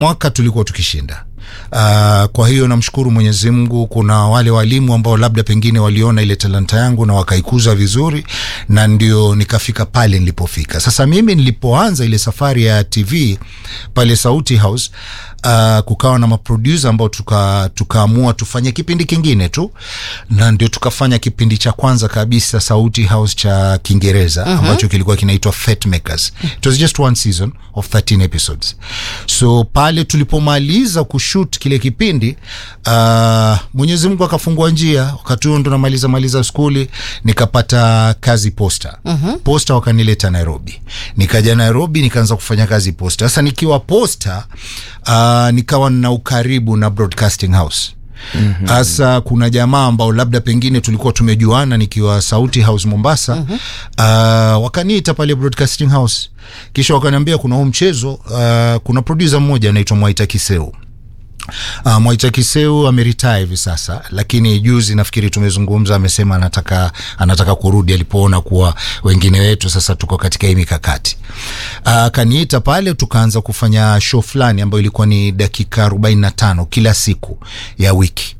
mwaka tulikuwa tukishinda. Uh, kwa hiyo namshukuru Mwenyezi Mungu. Kuna wale walimu ambao labda pengine waliona ile talanta yangu na wakaikuza vizuri, na ndio nikafika pale nilipofika. Sasa mimi nilipoanza ile safari ya TV pale Sauti House, uh, kukawa na maproducer ambao tuka tukaamua tufanye kipindi kingine tu, na ndio tukafanya kipindi cha kwanza kabisa Sauti House cha Kiingereza ambacho kilikuwa kinaitwa Fate Makers. It was just one season of 13 episodes. So pale tulipomaliza kushoot kile kipindi uh, Mwenyezi Mungu akafungua njia. Wakati huo ndo namaliza maliza skuli, nikapata kazi Posta. Posta wakanileta Nairobi, nikaja Nairobi nikaanza kufanya kazi Posta. Sasa nikiwa Posta uh, nikawa na ukaribu na Broadcasting House hasa kuna jamaa ambao labda pengine tulikuwa tumejuana nikiwa Sauti House Mombasa. uh, wakaniita pale Broadcasting House, kisha wakaniambia kuna huu mchezo uh, kuna producer mmoja anaitwa Mwaita Kiseu. Uh, Mwaita Kiseu ameritaya hivi sasa, lakini juzi nafikiri tumezungumza, amesema anataka anataka kurudi alipoona kuwa wengine wetu sasa tuko katika hii mikakati. Akaniita uh, pale tukaanza kufanya show fulani ambayo ilikuwa ni dakika 45 kila siku ya wiki.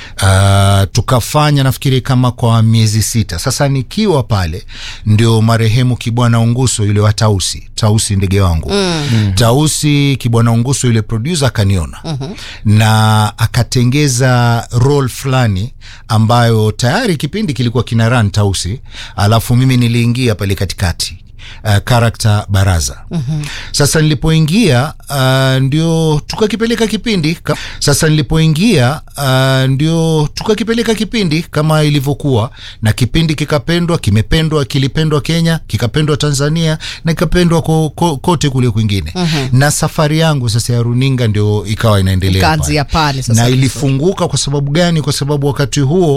Uh, tukafanya nafikiri kama kwa miezi sita. Sasa nikiwa pale ndio marehemu Kibwana Unguso yule wa Tausi, Tausi ndege wangu mm. Tausi Kibwana Unguso yule producer akaniona mm -hmm. na akatengeza role fulani ambayo tayari kipindi kilikuwa kina run Tausi, alafu mimi niliingia pale katikati Uh, karakta Baraza. mm-hmm. Sasa nilipoingia uh, ndio tukakipeleka kipindi ka... Sasa nilipoingia uh, ndio tukakipeleka kipindi kama ilivyokuwa, na kipindi kikapendwa, kimependwa, kilipendwa Kenya, kikapendwa Tanzania na kikapendwa ko, ko, kote kule kwingine. mm-hmm. na safari yangu sasa ya runinga ndio ikawa inaendelea Ikaanzia pale sasa na vizuri. ilifunguka. Kwa sababu gani? Kwa sababu wakati huo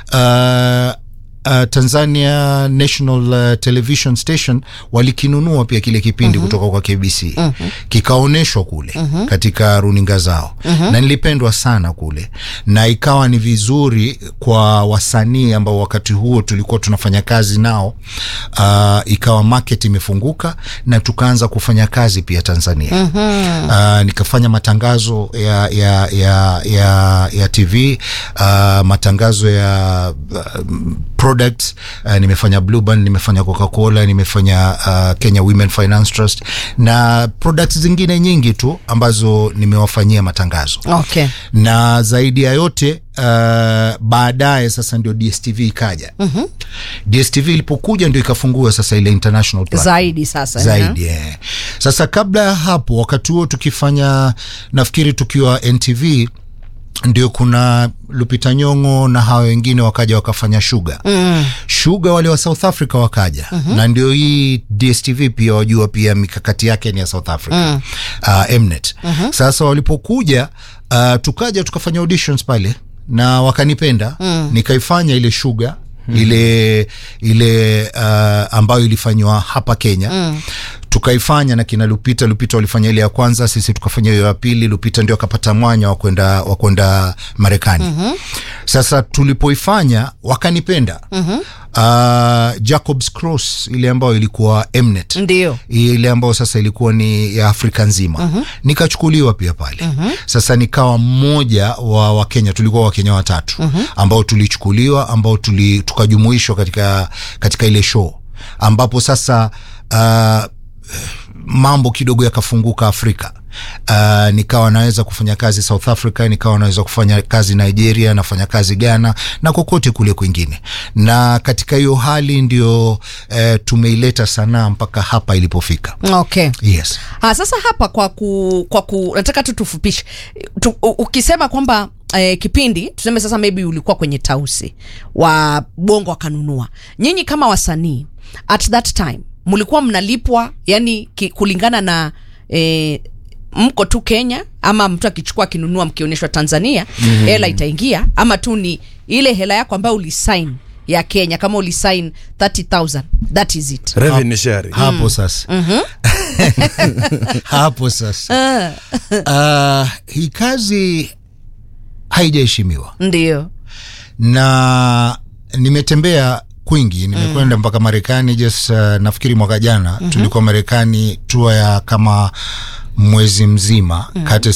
uh, Uh, Tanzania National uh, Television Station walikinunua pia kile kipindi kutoka kwa KBC kikaonyeshwa kule katika runinga zao na nilipendwa sana kule, na ikawa ni vizuri kwa wasanii ambao wakati huo tulikuwa tunafanya kazi nao. Uh, ikawa market imefunguka na tukaanza kufanya kazi pia Tanzania. Uh, nikafanya matangazo ya, ya, ya, ya, ya TV uh, matangazo ya uh, products uh, nimefanya Blue Band, nimefanya Coca-Cola, nimefanya uh, Kenya Women Finance Trust na products zingine nyingi tu ambazo nimewafanyia matangazo Okay. na zaidi ya yote uh, baadaye sasa ndio DSTV ikaja. DSTV ilipokuja ndio ikafungua sasa ile international platform Zaidi sasa zaidi eh. Sasa kabla ya hapo, wakati huo tukifanya, nafikiri tukiwa NTV ndio kuna Lupita Nyong'o na hawa wengine wakaja wakafanya Shuga mm. Shuga wale wa South Africa wakaja na ndio hii DSTV pia wajua pia mikakati yake ni ya South Africa mm. uh, Mnet Sasa walipokuja uh, tukaja tukafanya auditions pale na wakanipenda nikaifanya ile Shuga ile ile uh, ambayo ilifanywa hapa Kenya tukaifanya na kina Lupita. Lupita walifanya ile ya kwanza, sisi tukafanya hiyo ya pili. Lupita ndio akapata mwanya wa kwenda wa kwenda Marekani. Sasa tulipoifanya wakanipenda. uh, Jacobs Cross ile ambayo ilikuwa Mnet Ndio. ile ambayo sasa ilikuwa ni ya Afrika nzima nikachukuliwa pia pale sasa nikawa mmoja wa Wakenya, tulikuwa Wakenya watatu ambao tulichukuliwa, ambao tuli, tukajumuishwa katika, katika ile show ambapo sasa uh, mambo kidogo yakafunguka Afrika. Uh, nikawa naweza kufanya kazi South Africa, nikawa naweza kufanya kazi Nigeria, nafanya kazi Ghana na kokote kule kwingine, na katika hiyo hali ndio uh, tumeileta sanaa mpaka hapa ilipofika. Okay. Yes. Ha, sasa hapa kwa ku, kwa ku nataka tu tufupishe tu, u- ukisema kwamba eh, kipindi tuseme sasa maybe ulikuwa kwenye tausi wa bongo wakanunua nyinyi kama wasanii at that time mlikuwa mnalipwa yani ki, kulingana na eh, mko tu Kenya ama mtu akichukua akinunua mkionyeshwa Tanzania hela itaingia ama tu ni ile hela yako ambayo ulisign ya Kenya kama ulisign 30000 that is it revenue sharing hapo sasa hapo sasa uh, hii kazi haijaheshimiwa ndio na nimetembea kwingi nimekwenda mpaka Marekani just uh, nafikiri mwaka jana tulikuwa Marekani tua ya kama mwezi mzima kati